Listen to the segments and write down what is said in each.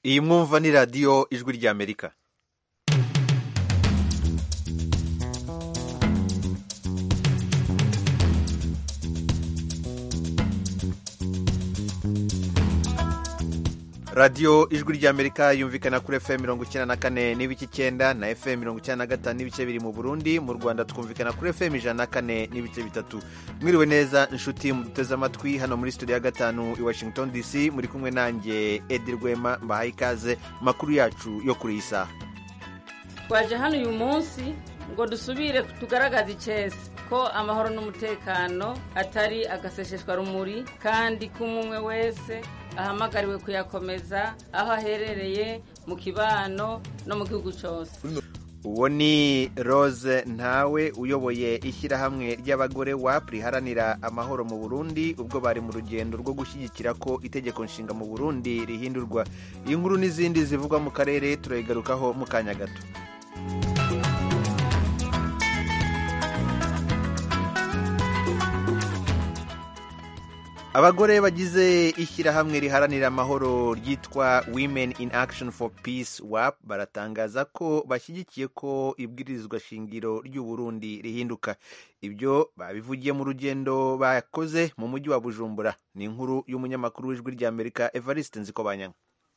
iyi mwumva ni radiyo ijwi ry'amerika radiyo ijwi ry'amerika yumvikana kuri fm mirongo icyenda na kane n'ibice icyenda na fm mirongo icyenda na gatanu n'ibice biri mu burundi mu rwanda twumvikana kuri fm ijana na kane n'ibice bitatu mwiriwe neza inshuti muduteze amatwi hano muri studio ya gatanu i washington dc muri kumwe nanjye edi rwema mbahaye ikaze makuru yacu yo kuri iyi saha twaje hano uyu munsi ngo dusubire tugaragaze icesi ko amahoro n'umutekano atari agasesheshwa rumuri kandi ko umwe wese ahamagariwe kuyakomeza aho aherereye mu kibano no mu gihugu cyose uwo ni rose ntawe uyoboye ishyirahamwe ry'abagore wap riharanira amahoro mu burundi ubwo bari mu rugendo rwo gushyigikira ko itegeko nshinga mu burundi rihindurwa iyi nkuru n'izindi zivugwa mu karere turayigarukaho mu kanya gato abagore bagize ishyirahamwe riharanira amahoro ryitwa women in action for peace wap baratangaza ko bashyigikiye ko ibwirizwa shingiro ry'uburundi rihinduka ibyo babivugiye mu rugendo bakoze mu mujyi wa bujumbura ni inkuru y'umunyamakuru w'ijwi ry'amerika evariste nzikobanyanga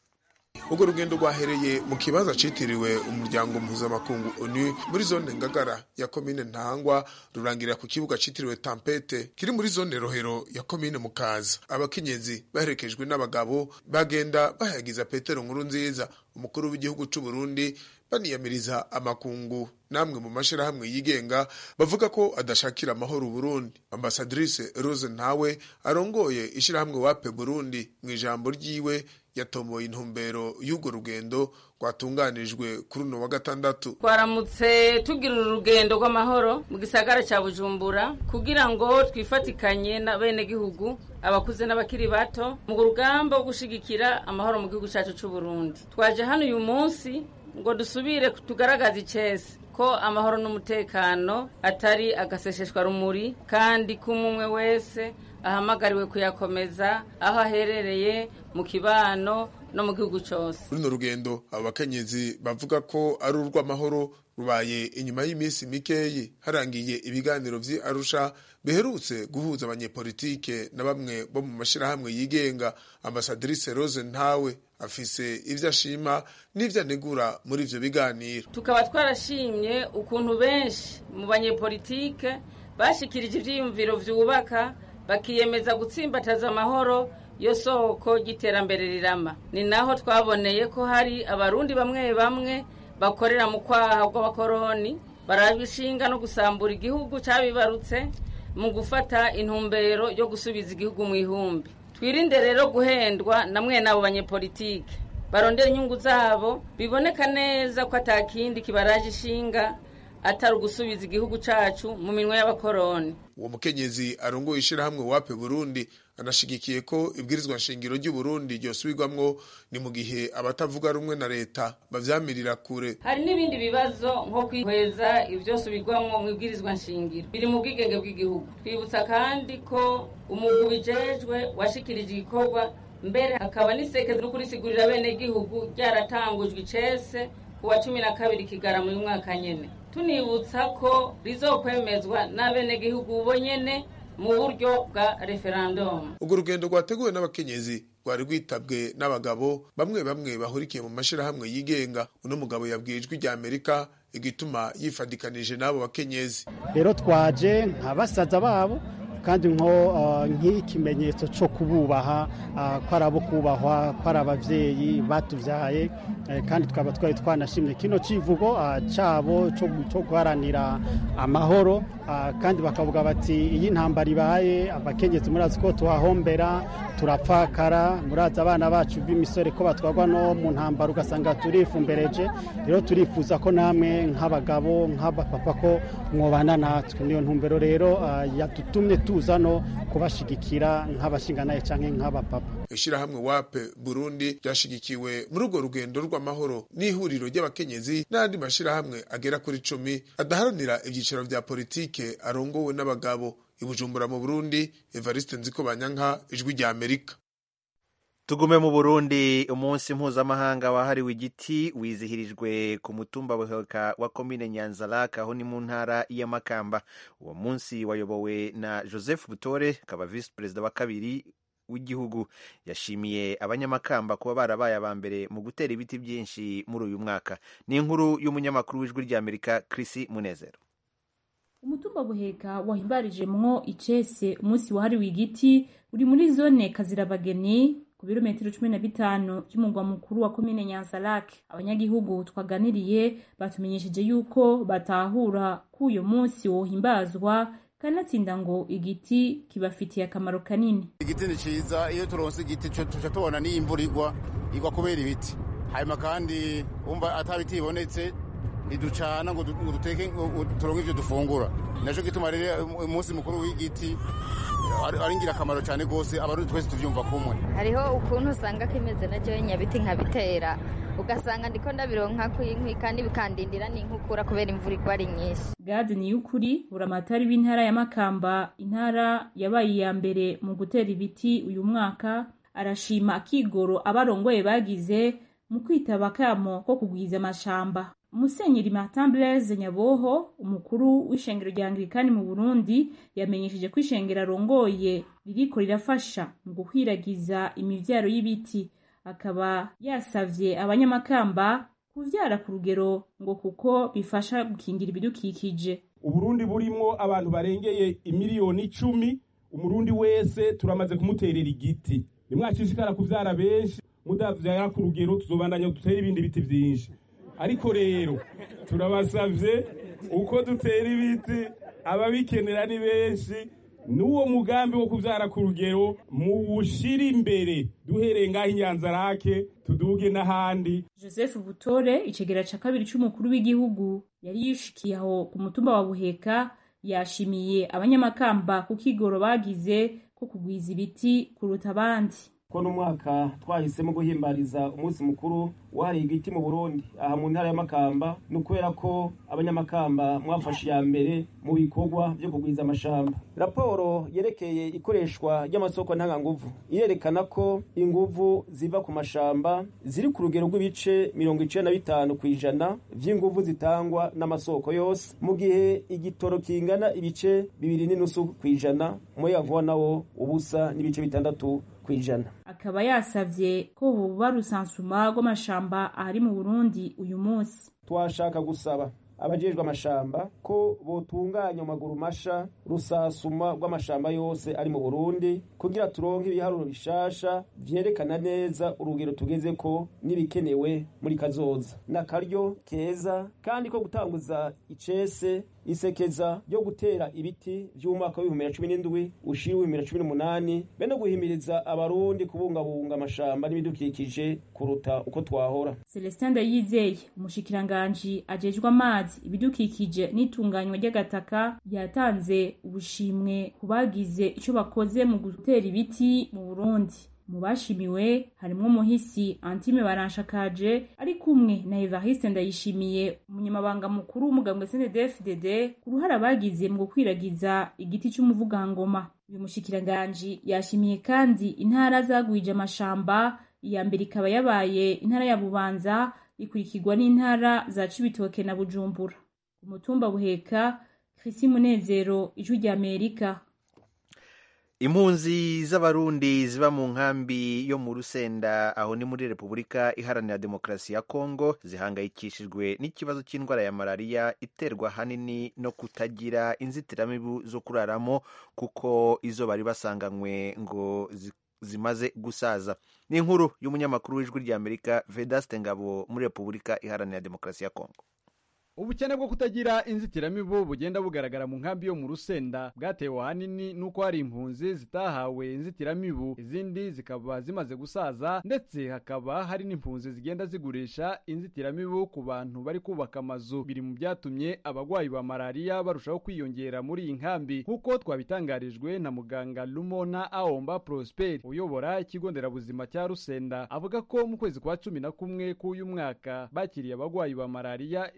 urwo rugendo rwahereye mu kibanza citiriwe umuryango mpuzamakungu onu muri zone ngagara ya komine ntangwa rurangirira ku kibuga citiriwe tampete kiri muri zone rohero ya komine mukaza abakenyezi baherekejwe n'abagabo bagenda bahayagiza petero nkuru nziza umukuru w'igihugu c'u burundi baniyamiriza amakungu namwe mu mashirahamwe yigenga bavuga ko adashakira amahoro Burundi ambasadrice Rose ntawe arongoye ishirahamwe wape Burundi mu ijambo ryiwe yatomoye intumbero y'urwo rugendo rwatunganijwe kuri uno wa gatandatu twaramutse tugira uru rugendo rw'amahoro mu gisagara cya bujumbura kugira ngo twifatikanye n'abenegihugu abakuze n'abakiri bato mu rugamba rwo gushigikira amahoro mu gihugu cyacu cy'u Burundi twaje hano uyu munsi ngo dusubire tugaragaze icesi ko amahoro n'umutekano atari agasesheshwa rumuri kandi ko umwe wese ahamagariwe kuyakomeza aho aherereye mu kibano no mu gihugu cyose runo rugendo abo bakenyezi bavuga ko ari urw'amahoro rubaye inyuma y'iminsi mikeyi harangiye ibiganiro vy'i arusha biherutse guhuza abanyepolitike na bamwe bo mu mashirahamwe yigenga ambasadrice rose ntawe afise ivyo ashima n'ivyo anegura muri ivyo biganiro tukaba twarashimye ukuntu benshi mu banyepolitike bashikirije ivyiyumviro vyubaka bakiyemeza gutsimbataza amahoro yo soko ry'iterambere rirama ni naho twaboneye ko hari abarundi bamwe bamwe bakorera mu kwaha rw'abakoroni barabishinga no gusambura igihugu cyabibarutse mu gufata intumbero yo gusubiza igihugu mu ihumbi twirinde rero guhendwa na mwene abo banyepolitike barondera inyungu zabo biboneka neza ko atakindi kibaraje ishinga atari ugusubiza igihugu cacu mu minwe y'abakoroni uwo mukenyezi arongoye ishirahamwe wape burundi anashigikiye ko ibwirizwa nshingiro ry'u Burundi ryosubirwamwo ni mu gihe abatavuga rumwe na leta bavyamirira kure hari n'ibindi bibazo nko kwihweza ivyosubirwamwo mu ibwirizwa nshingiro biri mu bwigenge bw'igihugu twibutsa kandi ko umugwi ubijejwe washikirije igikorwa mbere hakaba n'isekeza no kurisigurira bene gihugu ryaratangujwe icese ku wa cumi na kabiri kigarama uyu mwaka nyene tunibutsa ko rizokwemezwa n'abenegihugu bo nyene mu buryo bwa referandumu urwo rugendo rwateguwe n'abakenyezi rwari rwitabwe n'abagabo bamwe bamwe bahurikiye mu mashirahamwe yigenga uno mugabo yabwiye ijwi rya amerika igituma yifadikanije n'abo bakenyezi rero twaje nka basaza babo kandi nko nk'ikimenyetso cyo kububaha ko ari abo kubahwa ko ari ababyeyi batubyaye kandi tukaba twari twanashimye kino kivugo cyabo cyo guharanira amahoro kandi bakavuga bati iyi ntambara ibaye abakenyezi murazi ko tuhahombera turapfakara murazi abana bacu b'imisore ko batwarwa no mu ntambara ugasanga turifumbereje rero turifuza ko namwe nk'abagabo nk'abapapa ko mwobana natwe niyo ntumbero rero yadutumye tuza no kubashigikira nk'abashinganaye cyangwa nk'abapapa ishyirahamwe wape burundi ryashigikiwe muri urwo rugendo rw'amahoro n'ihuriro ry'abakenyezi n'andi mashyirahamwe agera kuri cumi adaharanira ibyiciro bya politike arongowe n'abagabo i bujumbura mu burundi evariste nziko banyanka ijwi rya amerika tugume mu burundi umunsi mpuzamahanga wahariwe igiti wizihirijwe ku mutumba buheka wa komine nyanzarake aho ni mu ntara y'amakamba uwo munsi wayobowe na joseph butore akaba visi perezida wa kabiri w'igihugu yashimiye abanyamakamba kuba barabaye aba mbere mu gutera ibiti byinshi muri uyu mwaka ni inkuru y'umunyamakuru w'ijwi ry'amerika Chris munezero umutumba buheka wahimbarijemwo icese umunsi wahariwe igiti uri muri zone kazirabageni ku birometero cumi na bitanu by'umugwa mukuru wa komine nyanzarake abanyagihugu twaganiriye batumenyesheje yuko batahura ko uyu munsi wohimbazwa kanatsinda ngo igiti kibafitiye akamaro kanini igiti ni ciza iyo turonse igiti tuca tubona n'iyo imvura igwa igwa kubera ibiti hanyuma kandi wumva ata biti bibonetse ntiducana ngo duteke turonke ivyo dufungura naco gituma rero umunsi mukuru w'igiti ari ingirakamaro cyane rwose abarundi twese tuvyumva kumwe hariho ukuntu usanga kimeze na jewe nyabiti nkabitera ugasanga ndiko ndabironka kwinkwi kandi bikandindira n'inkukura kubera imvura igwa ari nyinshi gade ni y'ukuri buramatari w'intara ya makamba intara yabaye iya mbere mu gutera ibiti uyu mwaka arashima akigoro abarongoye bagize mu kwitaba akamo ko kugwiza amashamba musenyeri martin blaise nyaboho umukuru w'ishengero rya anglikani mu burundi yamenyesheje ko ishengero arongoye ririko rirafasha mu gukwiragiza imivyaro y'ibiti akaba yasavye abanyamakamba kuvyara ku rugero ngo kuko bifasha gukingira ibidukikije uburundi burimwo abantu barengeye imiliyoni icumi umurundi wese turamaze kumuterera igiti nimwashishikara kuvyara benshi mudavyara ku rugero tuzobandanya dutere ibindi biti vyinshi ariko rero turabasavye uko dutera ibiti ababikenera ni benshi n'uwo mugambi wo kuvyara ku rugero muwushira imbere duhereye ngaho inyanzarake tuduge n'ahandi joseph butore icegera ca kabiri c'umukuru w'igihugu yari yishikiye aho ku mutumba wa buheka yashimiye abanyamakamba ku kigoro bagize ko kugwiza ibiti kuruta abandi ko n'umwaka twahisemo guhimbariza umunsi mukuru wahariye igiti mu burundi aha mu ntara y'amakamba ni ukubera ko abanyamakamba mwafashe iya mbere mu bikorwa byo kugwiza amashamba raporo yerekeye ikoreshwa ry'amasoko ntanganguvu irerekana ko inguvu ziva ku mashamba ziri ku rugero rw'ibice mirongo icenda na bitanu ku ijana vy'inguvu zitangwa n'amasoko yose mu gihe igitoro kingana ibice bibiri n'inusu ku ijana umuyagankuba nawo ubusa n'ibice bitandatu kwijana akaba yasavye ko hoba rusansuma rw'amashamba ahari mu Burundi uyu munsi twashaka gusaba abajejwe amashamba ko botunganya amaguru masha rusasuma rw'amashamba yose ari mu Burundi kugira turonke ibiharuro bishasha vyerekana neza urugero tugeze ko n'ibikenewe muri kazoza n'akaryo keza kandi ko gutanguza icese isekeza ryo gutera ibiti vy'umwaka w'ibihumbi bibiri na cumi n'indwi ushira ibihumbi bibiri na cumi n'umunani be no guhimiriza abarundi kubungabunga amashamba n'ibidukikije kuruta uko twahora celestin ndayizeye umushikiranganji ajejwe amazi ibidukikije n'itunganywa ry'agataka yatanze ubushimwe ku bagize ico bakoze mu gutera ibiti mu burundi mu bashimiwe harimwo umuhisi antime baranshakaje ari kumwe na evariste ndayishimiye umunyamabanga mukuru w'umugambwe cndfdd ku ruhare abagize mu gukwiragiza igiti c'umuvugangoma uyu mushikiranganji yashimiye kandi intara zagwije amashamba iya mbere ikaba yabaye intara ya bubanza ikurikirwa n'intara za cibitoke na bujumbura umutumba buheka krisi munezero ijwi rya amerika impunzi z'abarundi ziba mu nkambi yo mu rusenda aho ni muri repubulika iharanira demokarasi ya kongo zihangayikishijwe n'ikibazo cy'indwara ya malariya iterwa ahanini no kutagira inzitiramibu zo kuraramo kuko izo bari basanganywe ngo zimaze gusaza ni inkuru y'umunyamakuru w'ijwi ry'amerika vedaste ngabo muri repubulika iharanira demokarasi ya kongo ubukene bwo kutagira inzitiramibu bugenda bugaragara mu nkambi yo mu rusenda bwatewe ahanini n'uko hari impunzi zitahawe inzitiramibu izindi zikaba zimaze gusaza ndetse hakaba hari n'impunzi zigenda zigurisha inzitiramibu ku bantu bari kubaka amazu biri mu byatumye abagwayi ba malariya barushaho kwiyongera muri iyi nkambi nk'uko twabitangarijwe na muganga lumona aomba prosper uyobora ikigo nderabuzima cya rusenda avuga ko mu kwezi kwa cumi na kumwe k'uyu mwaka bakiriye abagwayi ba malariya ibihumbi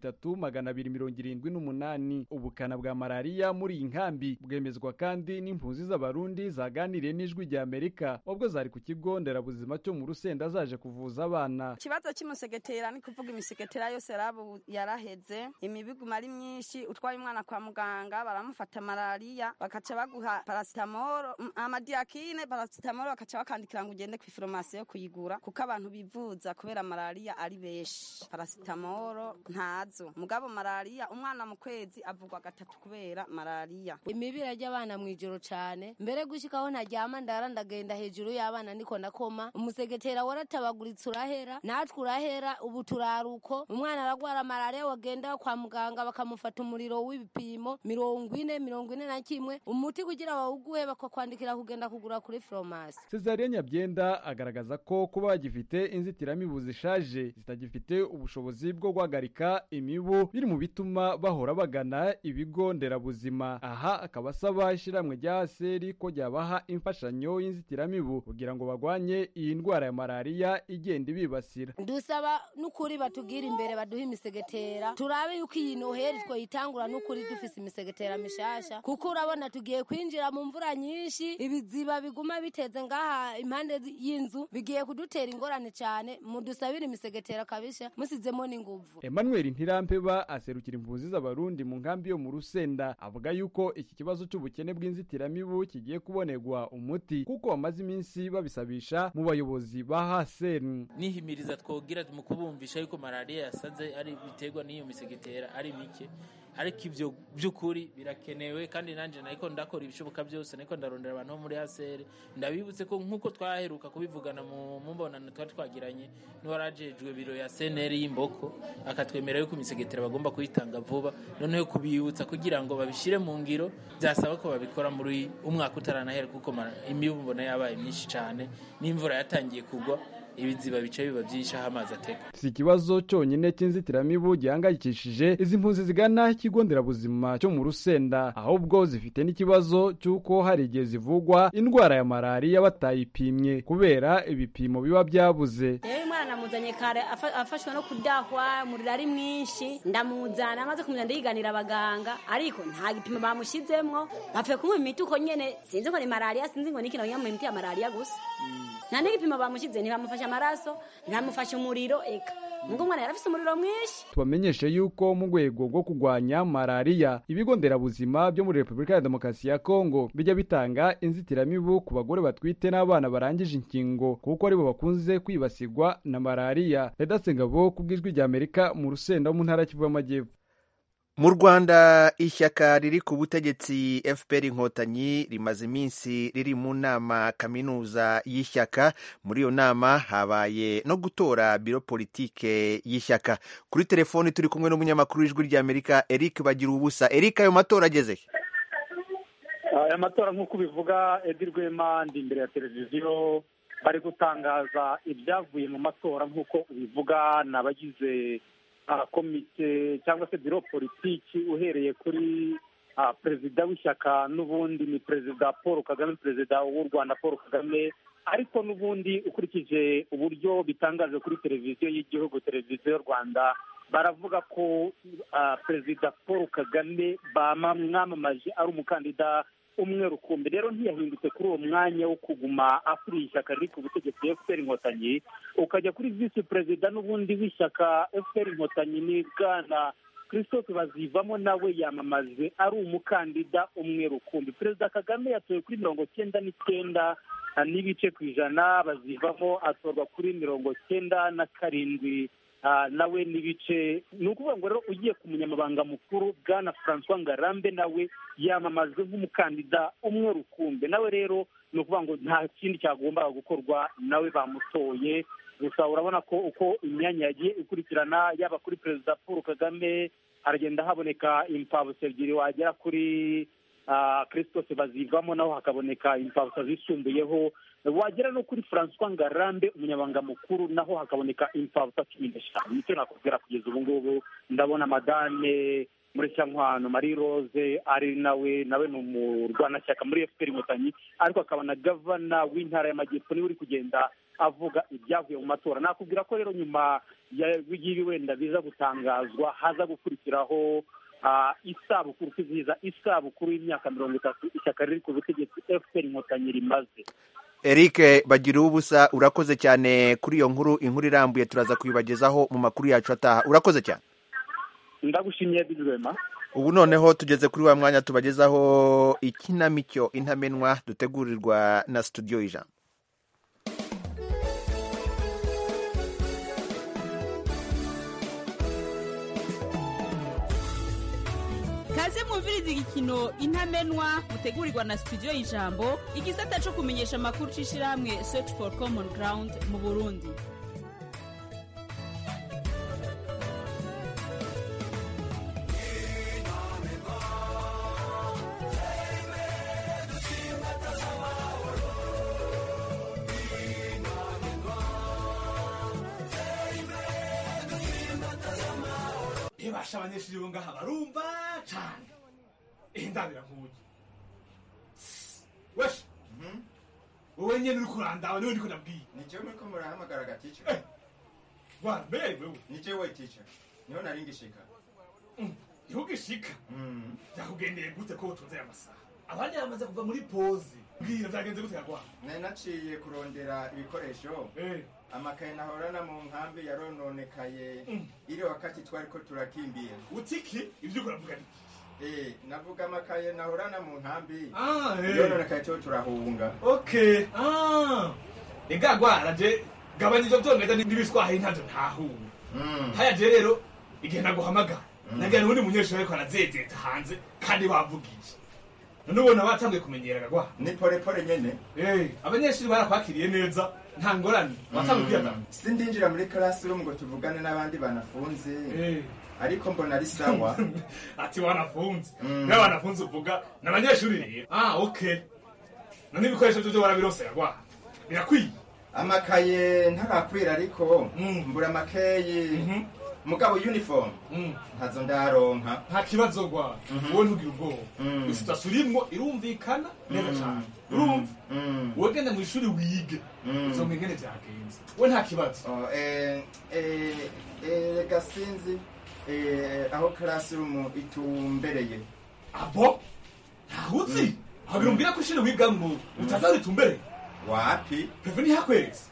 bitatu magana abiri mirongo irindwi n'umunani ubukana bwa malariya muri iyi nkambi bwemezwa kandi n'impunzi z'abarundi zaganiriye n'ijwi rya amerika ubwo zari ku kigo nderabuzima cyo mu rusenda zaje kuvuza abana ikibazo cy'umusegetera ni kuvuga imisegetera yose yarabu yaraheze imibiguma ari myinshi utwaye umwana kwa muganga baramufata malariya bakaca baguha parasitamoro mm, amadiyakine parasitamoro bakaca bakandikira ngo ugende ku iforomasi yo kuyigura kuko abantu bivuza kubera malariya ari benshi parasitamoro ntazo mugabo malariya umwana mu kwezi avugwa gatatu kubera malariya imibiri ry'abana mu ijoro cyane mbere gushikaho ntaryama ndara ndagenda hejuru y'abana niko nakoma umusegetera waratabaguritse urahera natwe urahera ubu turaruko umwana aragwara malariya wagenda kwa muganga bakamufata umuriro w'ibipimo mirongo ine mirongo ine na kimwe umuti kugira bawuguhe bakakwandikira kugenda kugura kuri foromasi Cesaria Nyabyenda agaragaza ko kuba bagifite inzitiramibu zishaje zitagifite ubushobozi bwo guhagarika imibu biri mu bituma bahora bagana ibigo nderabuzima aha akaba asaba ishyirahamwe rya aseri ko ryabaha imfashanyo y'inzitiramibu kugira ngo bagwanye iyi ndwara ya malariya igenda ibibasira dusaba n'ukuri batubwire imbere baduhe imisegetera turabe yuko iyi noheri twoyitangura n'ukuri dufise imisegetera mishasha kuko urabona tugiye kwinjira mu mvura nyinshi ibiziba biguma biteze ngaha impande zi- y'inzu bigiye kudutera ingorane cyane mudusabire imisegetera kabisha musizemo n'inguvu Emmanuel Ntirampeba aserukira impunzi z'abarundi mu nkambi yo mu Rusenda avuga yuko iki kibazo cy'ubukene bw'inzitiramibu kigiye kubonerwa umuti kuko bamaze iminsi babisabisha mu bayobozi ba haseni nihimiriza twogira mu kubumvisha yuko malariya yasaze ari biterwa n'iyo misegetera ari mike ariko ibyo by'ukuri birakenewe kandi nanjye nariko ndakora ibishoboka byose nariko ndarondera abantu bo muri hasere ndabibutse ko nk'uko twaheruka kubivugana mu mu mbonano twari twagiranye n'uwarajejwe biro ya seneri y'imboko akatwemera yuko imisegetera bagomba kuyitanga vuba noneho kubibutsa kugira ngo babishyire mu ngiro byasaba ko babikora muri umwaka utaranahera kuko mara- imibu mbona yabaye myinshi cyane n'imvura yatangiye kugwa ibiziba bice biba byinshi aho amazi ateka si ikibazo cyonyine cy'inzitiramibu gihangayikishije izi mpunzi zigana ikigo nderabuzima cyo mu rusenda ahubwo zifite n'ikibazo cy'uko hari igihe zivugwa indwara ya malariya batayipimye kubera ibipimo biba byabuze rero umwana namuzanye kare afa- afashwe no kudahwa umuriro ari mwinshi ndamuzana amaze kumuzana ndiganira abaganga ariko nta gipimo bamushyizemwo bapfuye kumuha imiti uko nyene sinzi ngo ni malariya sinzi ngo niki nabamuha imiti ya malariya gusa nta n'igipimo bamushyize ntibamufashe amaraso ntibamufashe umuriro eka nubwo umwana yari afise umuriro mwinshi tubamenyeshe yuko mu rwego rwo kurwanya malariya ibigo nderabuzima byo muri repubulika ya demokarasi ya kongo bijya bitanga inzitiramibu ku bagore batwite n'abana barangije inkingo kuko aribo bakunze kwibasirwa na malariya redatse ngabo ku bw'ijwi rya amerika mu rusenda wo mu ntara y'Kivu y'amajyepfo mu rwanda ishyaka riri ku butegetsi fpr inkotanyi rimaze iminsi riri mu nama kaminuza y'ishyaka muri iyo nama habaye no gutora biro politike y'ishyaka kuri telefoni turi kumwe n'umunyamakuru w'ijwi ry'amerika eric bagira ubusa eric ayo matora ageze he? aya matora nk'uko ubivuga edi rwema ndi imbere ya televiziyo bari gutangaza ibyavuye mu matora nk'uko ubivuga ni abagize ah, komite cyangwa se biro politiki uhereye kuri ah, perezida w'ishyaka n'ubundi ni perezida paul kagame perezida w'u rwanda paul kagame ariko n'ubundi ukurikije uburyo bitangaje kuri televiziyo y'igihugu televiziyo y'u rwanda baravuga ko ah, perezida paul kagame bamwamamaje ari umukandida umwe rukumbi rero ntiyahindutse kuri uwo mwanya wo kuguma akuriye ishyaka riri ku butegetsi fpr inkotanyi ukajya kuri visi perezida n'ubundi w'ishyaka fpr inkotanyi ni bwana christophe bazivamo nawe yamamaje ari umukandida umwe rukumbi perezida kagame yatowe kuri mirongo cyenda n'icyenda ah, n'ibice ku ijana bazivamo atorwa kuri mirongo cyenda na karindwi ah, nawe n'ibice ni ukuvuga ngo rero ugiye ku munyamabanga mukuru bwana francois ngarambe nawe yamamajwe nk'umukandida umwe rukumbi nawe rero ni ukuvuga ngo nta kindi cyagombaga gukorwa nawe bamutoye gusa urabona ko uko imyanya yagiye ikurikirana yaba kuri perezida paul kagame haragenda haboneka impfabusa ebyiri wagera kuri ah, christophe bazivamo naho hakaboneka impfabusa zisumbuyeho wagera no kuri francois ngarambe umunyabanga mukuru naho hakaboneka impfabusa cumi n'eshanu nicyo nakubwira kugeza ubu ngubu ndabona madame murecyantwano marie rose ari nawe nawe ni umurwanashyaka muri fpr inkotanyi ariko akaba na gavana w'intara y'amajyepfo niwe uri kugenda avuga ibyavuye mu matora nakubwira ko rero nyuma y'ibi wenda biza gutangazwa haza gukurikiraho isabukuru kwizihiza isabukuru y'imyaka mirongo itatu ishyaka riri ku butegetsi fpr inkotanyi rimaze eric bagira ubusa urakoze cyane kuri iyo nkuru inkuru irambuye turaza kuyibagezaho mu makuru yacu ataha urakoze cyane ndagushimiye bizwema ubu noneho tugeze kuri wa mwanya tubagezaho ikinamico intamenwa dutegurirwa na studio ijana kaze mwumviriza igikino intamenwa mutegurirwa na studio y'ijambo igisata cyo kumenyesha amakuru c'ishirahamwe search for common ground mu burundi ntibasha abanyeshuri bo ngaha barumva cane indabira nkuye wesha wowe nyene uri kurandaba niwe ndiko ndabwiye ni jewe muriko murahamagara gaticha rwanda mbere wewe ni jewe ticha niho nari ngishika ntugishika byakugendeye gute ko utunze aya masaha abandi bamaze kuva muri poze bwira byagenze gute yagwana nari naciye kurondera ibikoresho amakaye nahorana mu nkambi yarononekaye iri wakati twariko turakimbira utiki ibyo uravuga ni Eh, navuga amakaye nahorana mu nkambi Ah, eh. yononekaye cyo turahunga okay ah ega gwara je gabanya ivyo vyongereza n'ibiswahi ntavyo ntahura haya je rero igihe naguhamagara nagira n'ubundi munyeshuri ariko arazezeta hanze kandi bavugije none ubona batanguye kumenyera gwa ni pole pole nyene eh abanyeshuri barakwakiriye neza nta ngorane batanguye kwiyagana sindinjira muri classroom ngo tuvugane n'abandi banafunze ariko mbona ari sawa ati wanafunze niba wanafunze uvuga ni abanyeshuri rero ah okay none ibikoresho byo warabirosera gwa birakwiye amakaye ntarakwira ariko mbura amakeyi mugabo uniform ntazo ndaronka nta kibazo gwa wowe ntugire ubwoba isitasi urimwo irumvikana neza cyane urumva wowe genda mu ishuri wige uzomenya ingene vyagenze we nta kibazo reka sinzi eh, aho classroom itumbereye abo ntawuzi aho birumbwira ko ishuri wigamwo utaza ritumbereye wapi peve ntihakweretse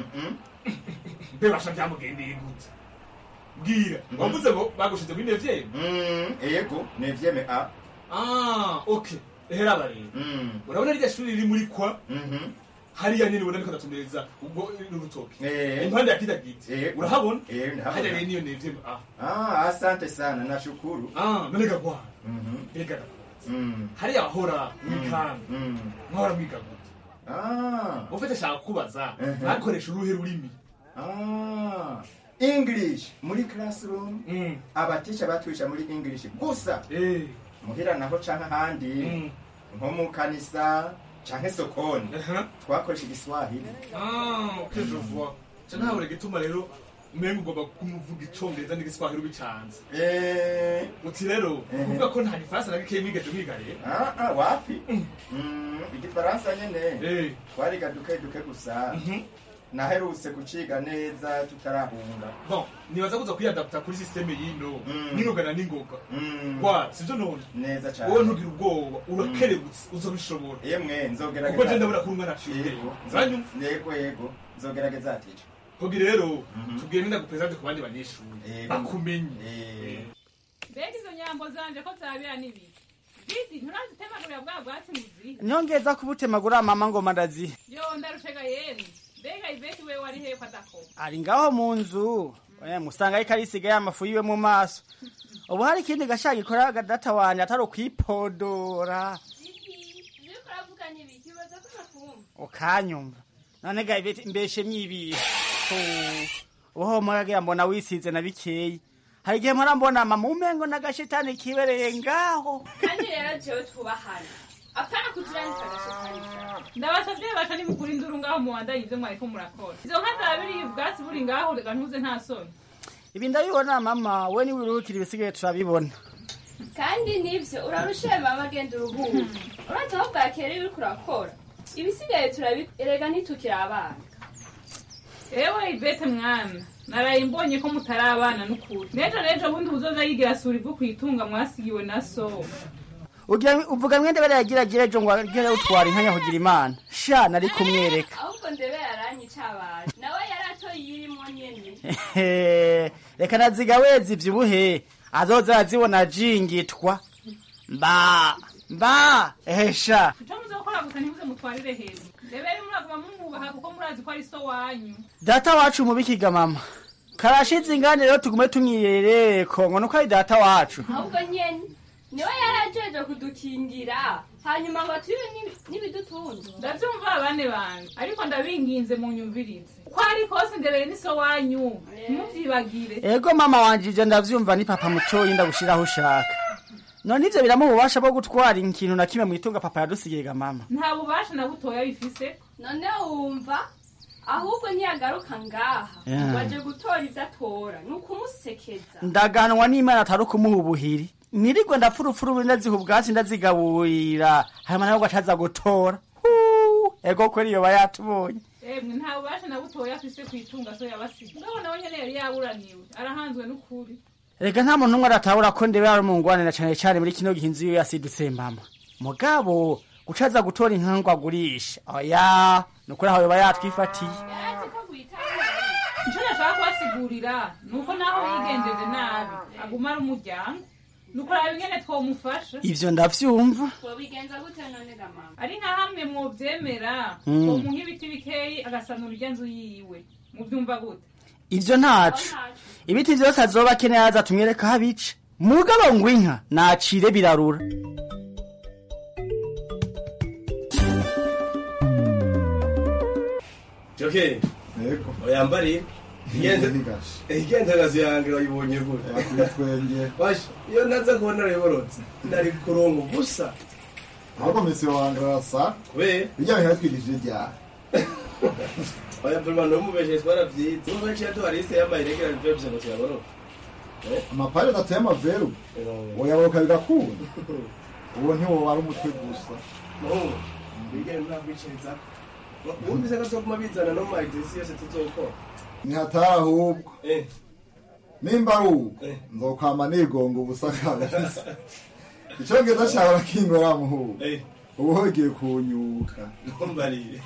mbe basha byamugendeye gute bwira wavuze ngo bagushize muri nevyeme yego nevyeme a ah okay ehera barero urabona rya shuri riri muri kwa hariya nyene ubona niko ndatumbereza ubwo n'urutoki impande ya kida giti urahabona hariya rero niyo nevyeme a ah asante sana nashukuru ah none gagwa ega hariya wahora mwikambi mwahora mwiga gute ufite shaka kubaza ntakoresha uruhe rurimi Ah, english muri classroom abatisha batwisha muri english gusa muhira naho canke ahandi nko mu kanisa canke sokoni twakoresha igiswahili ah okay je vois ca ntahure gituma rero umenga ugomba kumuvuga icongereza n'igiswahili ubicanze uti rero kuvuga ko nta gifaransa na gikeyi mwigeze mwiga rero Ah, ah, wapi Mm, igifaransa nyene twariga duke duke gusa naherutse kuciga neza tutarahunga bon nibaza kuza kwiyadapta kuri systeme yino n'ingoga na n'ingoga wa sivyo none neza cane wowe ntugire ubwoba urakerebutse uzobishobora yemwe nzogerageza kuko je ndabona ko umwana aciye Yego, nzo- zanyumva yego yego nzogerageza atice kugira rero tubwire ninda gupresente ku bandi banyeshuri bakumenye mbega izo nyambo zanje ko zabira n'ibiki bizi nturazitemagurira bwa bwatsi muziha nyongeza kubutemagura mama ngoma ndazi yo ndarushega yemwe mbega iveti we wari hehe ko adakoma ari ngaho mu nzu Eh, musanga ariko arisigaye amafu yiwe mu maso ubu hari ikindi gashaka gikora data wanje atari ukwipodora Iyo uravuga n'ibiki ubaza ko nakumva ukanyumva none ga ibeti- mbeshe myibiye ubuho muragira mbona wisize na bikeyi hari igihe mpora mbona mama umengo n'agashetani kibereye ngaho kandi rero jewe twubahana apana kuturandika agashikarika ndabasavye basha nimukura induru ngaho muwandanye ivyo mwariko murakora izo nka zabiriye ubwatsi buri ngaho reka ntuze nta soni ibi ndabibona mama we niwiruhukira ibisigaye turabibona kandi nivyo urarushaye mama agenda uruhuka urazi aho bwakera iyo uriko urakora ibisigaye turabi erega ntitukiri abana ewe ivete mwana naraye mbonye ko mutarabana n'ukuri nejo nejo bundi uzoza yigira sura ivu kwitunga mwasigiwe na so ugira uvuga mwende bari yagira gira ejo ngo agere utwara inka nyahugira imana sha nari kumwereka ahubwo ndebe yaranyica abantu nawe yaratoye iyirimo nyene Hehe, reka naziga wezi ivyibuhe azoza azibona jingitwa mba mba ehesha ico muzokora gusa ntimuze mutwarire hejuru ndebere muraguma mumwubaha kuko murazi ko ari so wanyu data wacu mubikiga mama karashize ingane rero tugume tumwirere kongo nuko ari data wacu ahubwo nyene niwe yarajeje kudukingira hanyuma ngo turibe n'ibi- n'ibidutunze ndavyumva bane banje ariko ndabinginze munyumvirize uko ari kose ndebere ni so wanyu ntimuvyibagire ego mama wanje ivyo ndavyumva ni papa mutoyi ndagushiraho ushaka none ivyo biramuha ububasha bwo gutwara ikintu na kimwe mwitunga papa yadusigiye mama nta bubasha na butoya bifise none wumva ahubwo ntiyagaruka ngaha Yeah. waje gutora ivyo atora ni ukumusekeza ndaganwa n'imana atari ukumuha ubuhiri nirigwe ndapfurupfuru buri ndaziha ubwatsi ndazigaburira hanyuma nawe gacaza gutora Huu, ego kweri yoba yatubonye emwe nta bubasha na butoya afise kwitunga so yabasiga mugabo nawe nyene yari yaburaniwe arahanzwe n'ukuri reka nta muntu umwe aratabura ko ndebe ari umungwanira cane cane muri kino gihe inzu yiwe yasidutse mama mugabo gucaza gutora inka ngo agurishe oya nukuri aho yoba yatwifatiye ico nashaka kubasigurira ni uko naho yigenjeje nabi aguma ari umuryango nuko raba ingene twomufasha ivyo ndavyumva wobigenza gute none ga mama ari nka hamwe mwovyemera Mm. twomuha ibiti bikeyi agasanura irya nzu yiwe muvyumva gute ivyo ntaco ibiti vyose azoba akeneye aza tumwereka aho abica mugabo ngo inka nacire birarura joke yego oyambariye igenzagazi yange wayibonye gute twenge basha iyo naza kuba narayiborotse nari kurongo gusa ahubwo misi wange arasa kubera bijya bintu yatwigishije ryari oya pulman nomubeshe twaravyize umubeshe yaduha liste yambaye iregera nivyo ngo tuyaboroke amapari adateye amaveru woyaboka bigakunda uwo ntiwoba ari umutwe gusa muhungu bigere ntakwiciriza wumvise ko tuzoguma bizana no mu maegisi yose tuzokora nihatari ahubwo nimba ari uko nzokwama nigonga ubusa kabisa icongereza cawe rakingora muhungu ubu hogiye kunyuka ntumbarire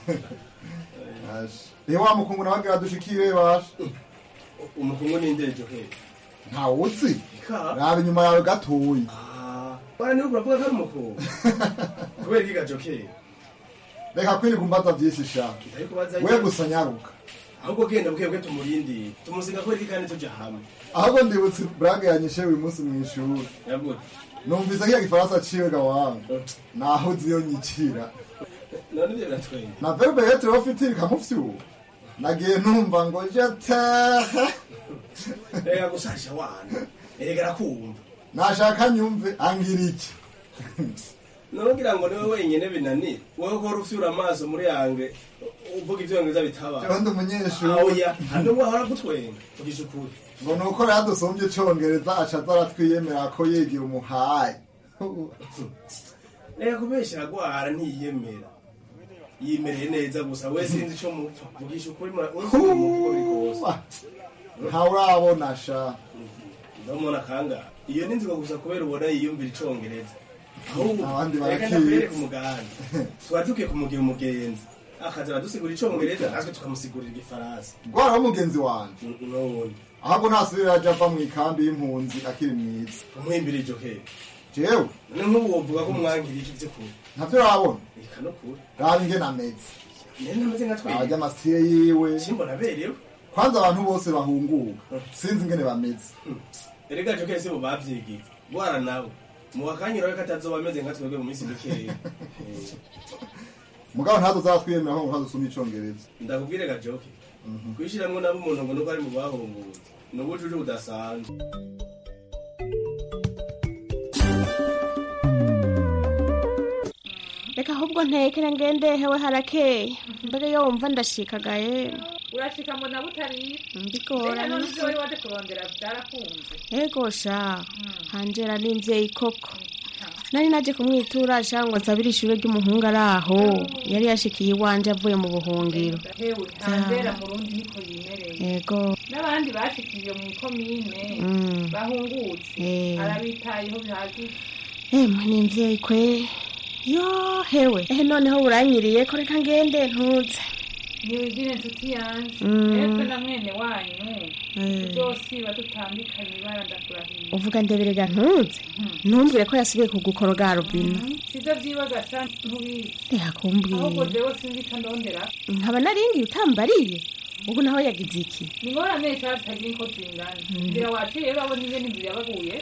rero wa mukungu nawe agira dushikire basha umukungu ninde joke ntawuzi raba inyuma yawe gatoyi bana niwe uravuga ko ari umukungu kubera ikiga joke reka kwirirwa umbaza vyinshi sha kubaza we gusa nyaruka ahubwo genda bukebwe tumurindire tumusiga ko iki kandi tuja hamwe ahubwo ndibutse burage yanyishe uyu munsi mw'ishuri yagute numvise kiya gifaransa ciwe gawangu naho uzi iyo nyicira none ivyo biratwenga na verbe yetre ufite ikamufyuba nagiye numva ngo jetaha reka gusasha wana erega arakumva nashaka nyumve angira iki nongira ngo niwe wenyene binanira wowe ko rufyura amaso muri yange uvuga ivyongereza bitaba Jewe ndi umunyeshuri. oya hano wahora gutwenga ugisha ukuri ngo nuko rero dusumbye icongereza aca aza aratwiyemera ko yigira umuhaye reka kubesha aragwara ntiyiyemera yimereye neza gusa we sinzi ico mupfa vugisha ukuri mura- uriko uramuvuga biri kose ntawe urabona sha ndamubona kangahe iyo ni nziko gusa kubera ubona yiyumvira icongereza ahubwo Abandi reka barakizi. ndakwereka umuganda twari dukwiye kumugira umugenzi akaza aradusigura icongereza natwe tukamusigurira igifaransa rwaraho mugenzi wanje n'ubundi ahubwo ntasubira aja ava mu ikambi y'impunzi akiri mwiza umuhimbira iryo hera jewe none nk'ubu wovuga ko mwangira iki vy'ukuri ntavyo urabona reka no kuri raba ingene ameze nene ameze nka twebwe arya amasitire yiwe simbona aberewe kwanza abantu bose bahunguka sinzi ingene bameze erega jo kese bo bavyigiye bwara nawe mu wakanyira we katazoba ameze nka twebwe mu minsi mikeya mugabo ntazo zatwiyemera ko nkazusoma icongereza ndakubwire gajoke kwishiramwo nabo umuntu ngo nuko ari mu bahungutse ni ubujuju budasanzwe reka ahubwo ntekere ngende hewe harakeye mbere yo wumva ndashikagaye urashika mbona butari mbigora Mbega none ivyo wari waje kurondera byarakunze ego sha hanjera n'imvyeyi koko nari naje kumwitura ashaka ngo nsabire ishure ry'umuhungu ari aho yari yashikiye iwanje avuye mu buhungiro hewe ntambera mu rundi niko yimereye yego n'abandi bashikiye mu ikomine Mm. bahungutse Eh. arabitayeho bihagije emwe ni mvyeyi kwe yo hewe ehe noneho buranyiriye ko reka ngende ntuze niwigire inshuti yanje Mm. mwebwe na mwene wanyu Eh. tuzosiba tutambikanye ibara ndakurahiye uvuga ndeberega ntuze ntumbwire ko yasubiye kugukoroga robina sivyo vyibagasha ntubizi ntiyakumbwiye ahubwo jewe sinzi ico ndondera nkaba naringiye utambariye ubu naho yagize iki ni ngorane nshaje zitagira uko zingana Mm. nzira waciye urabona ingene inzu yabaguye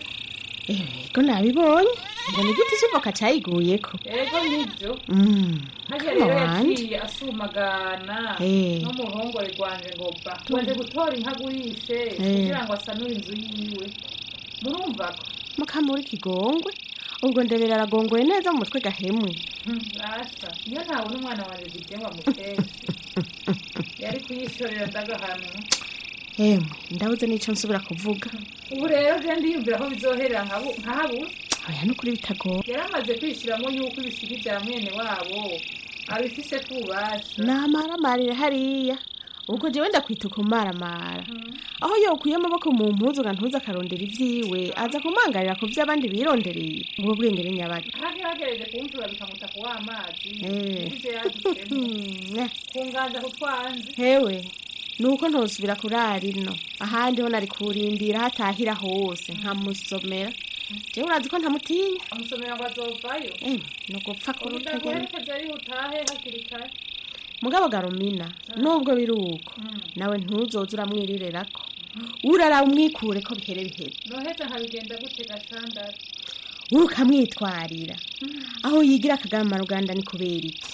ko nabibonye ngo ni igiti cy'ivoka cyayiguyeko ego nivyo Mm, harya kama rero wanje yaciye asumagana Eh. no mu ruhongore rwanje ngo ba waje gutora inkagurishe Eh. kugira ngo asanure inzu yiwe murumva ko mukamuri kigongwe ubwo nderera aragongoye neza mu mutwe gahemwe Hmm, rasa iyo ntabona umwana wanjye gite ngo amuteshe yari kuyishorera ndagahanwa emwe ndabuze n'ico nsubira kuvuga ubu rero je ndiyumvira ko bizoherera nkabu- nkahabuze oya nukuri bitagoye yari amaze kwishiramo yuko ibisiga vya mwene wabo abifise ku bubasha namaramarire hariya ubwo jewe ndakwita kumaramara aho yokuye amaboko mu mpuzu nga ntuze akarondera ivyiwe aza kumangarira ku vy'abandi birondereye ubwo bwenge ni nyabaki hagerageje kumvura bikamuta ku w'amazi Eh. ivyo yadusemo Mm, kunganza kutwanze hewe nuko ntosubira kurara ino ahandi ho nari kurindira hatahira hose nkamusomera jewe urazi ko ntamutinya amusomera ngo azovayo Eh, nugupfa kurutagera udaguherekeza ari utahe hakiri kare mugabo garumina nubwo biri uko nawe ntuzoze uramwirirerako urara umwikure ko bihere bihere noheza nkabigenda gute gasandara ukamwitwarira aho yigira akagama ruganda ni kubera iki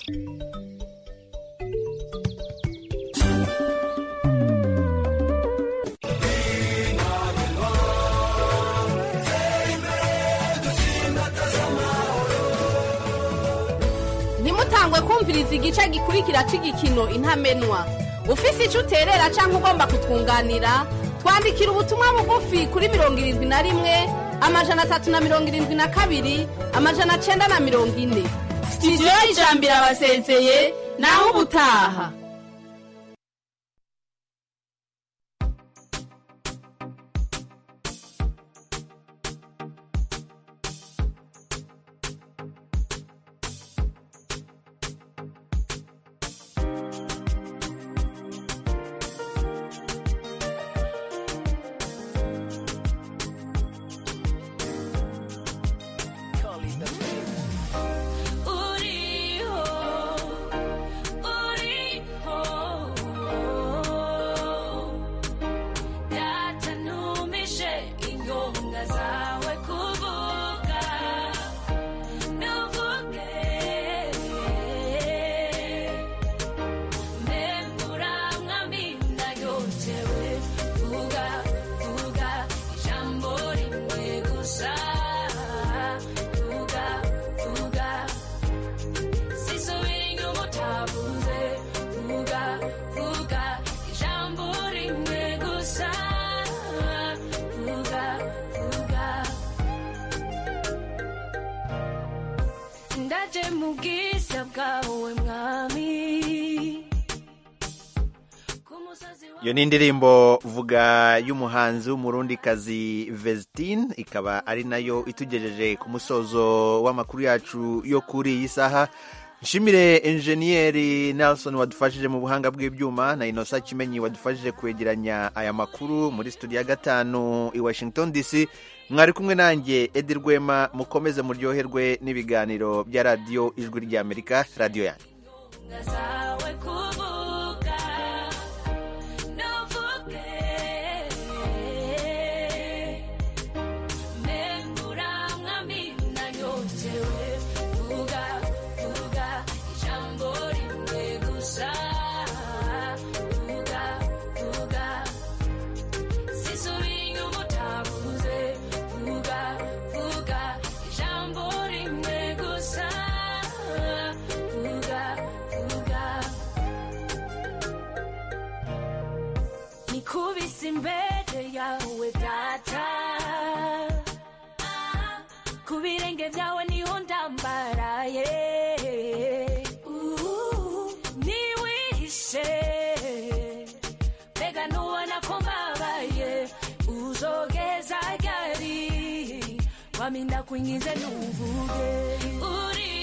ntimutangwe kumviriza igice gikurikira cy'igikino intamenwa ufise icyo uterera cyangwa ugomba kutwunganira twandikira ubutumwa bugufi kuri mirongo irindwi na rimwe amajana atatu na mirongo irindwi na kabiri amajana cyenda na mirongo ine sitidiyo y'ijambo irabasezeye naho ubutaha uriho uriho data ntumishe ingonga zawe kuvuga ntuvuge mbembura mwamina yotewe vuga vuga ijambo rimwe gusa vuga vuga sisubira inyuma utavuze vuga vuga ijambo rimwe gusa vuga vuga ndaje mu bwiza bwawe mwami iyo ni indirimbo vuga y'umuhanzi w'umurundikazi Vestine ikaba ari nayo itugejeje ku musozo w'amakuru yacu yo kuri iyi saha nshimire enjeniyeri Nelson wadufashije mu buhanga bw'ibyuma na inosa kimenyi wadufashije kwegeranya aya makuru muri studio ya gatanu i washington dc mwari kumwe nanjye edi rwema mukomeze muryoherwe n'ibiganiro bya radiyo ijwi ry'amerika radiyo yanyu zawe kuvuga ntuvuge mbembura mwami nanyotewe vuga vuga ijambo rimwe gusa vuga vuga sisubira inyuma utavuze vuga vuga ijambo rimwe gusa vuga vuga nikubise imbere yawe data ku birenge byawe niho ndambaraye Uh, niwishe mbega nubona ko mbabaye uzogeza ryari wami ndakwinginze nuvuge uri